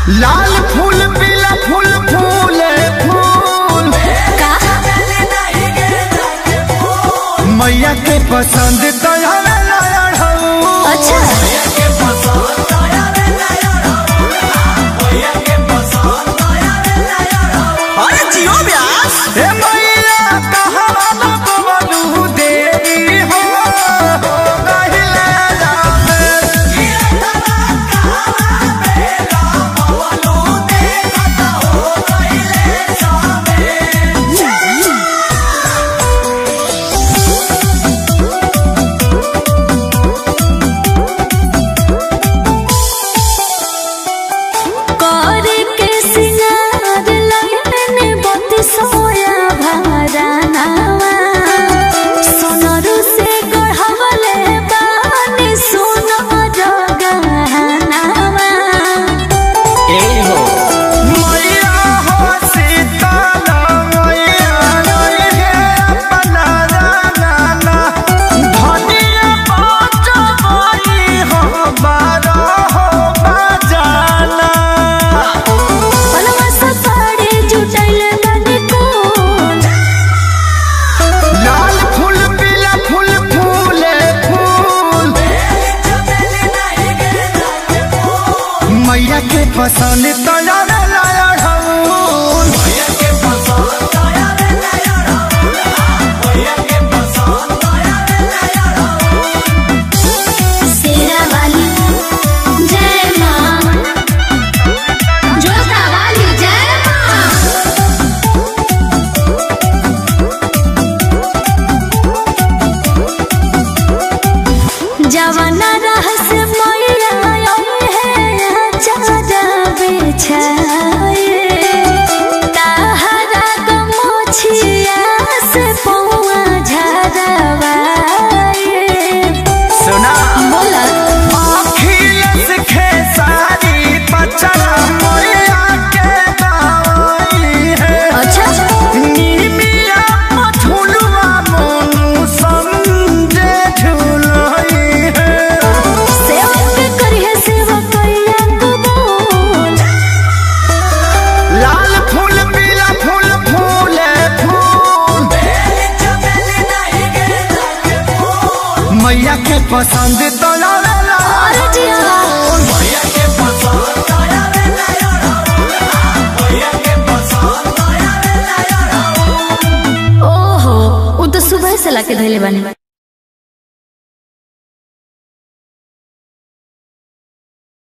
लाल फूल पीला फूल फूले फूल का मैया के पसंद तोहरा लायल हऊ अच्छा अरे जियो व्यास ए मैया कहवा न बबलू देवी हो हो गहिले जामे कर के सिंगार लगने बत्ती सोया भरानावा सोनरू से गढ़वले बानी सोनर गहनावा मैया हो सीताला मैया रोई है अपना राना धनिया पाँच बड़ी हो बारह हो बजाना पलवा से साड़ी जुटैले बानी कोन लाल फूल पीला फूल फूले फूल मैया के पसंद तोरा लायल हऊन सेरा वाली जय मां जोता वाली जय मां जवाना रहस मैया है चारा बेछाए ताहरा गमछिया से पौआ झरवाए सुना बोला अखिलेश खेसारी पचरा मैया के गावई है अच्छा नीमिया मझुलवा मोनू समझे झुलई है सेवा के करिए सेवा कैया कबूल लाल फूल पीला फूल फूले फूल मैया के पसंद तो लाला और जिया ओहो उ तो सुबह से लाके धइले बानी